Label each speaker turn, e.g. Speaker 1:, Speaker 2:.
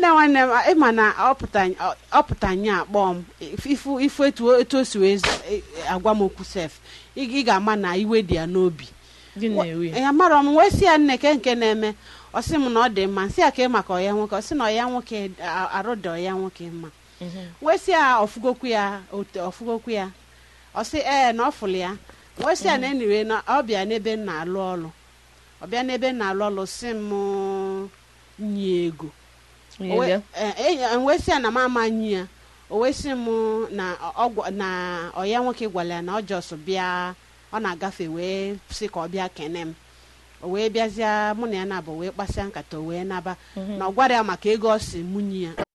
Speaker 1: nwanne m ịma na ọpụta- ọpụta nya akpọ m ifu ifu etu etu o si wee z- e- e- agwa m okwu sef ị ị ga-ama na iwe dị ya n'obi
Speaker 2: gị na-ewe ya
Speaker 1: ya mara m wee si ya nne ke nke na-eme ọ sị m na ọ dị mma nsị ya ka ị maka ọya nwoke ọ sị na ọya nwoke a- arụ dị ọya nwoke mma
Speaker 2: Mhm.
Speaker 1: wee sị ya ọfụgokwu ya ote- ọfụgokwu ya ọ sị ee na ọ fụlụ ya wee sị ya na eniwe na ọ bịa n'ebe m na-alụ ọlụ ọ bịa n'ebe m na-alụ ọlụ sị m nye ego
Speaker 2: Onye
Speaker 1: O wee-
Speaker 2: bịa?
Speaker 1: eh, eh, wee sị ya na m ama nyi ya o wee sị m na ọ gwa- na ọya nwoke gwara ya na ọ jọs bịa ọ na-agafe wee sị ka ọ bịa kene m o wee bịazie mụ na ya na-abụ wee kpasịa nkata o wee naba
Speaker 2: Mhm.
Speaker 1: na ọ gwara ya maka ego ọ si mụ nyi ya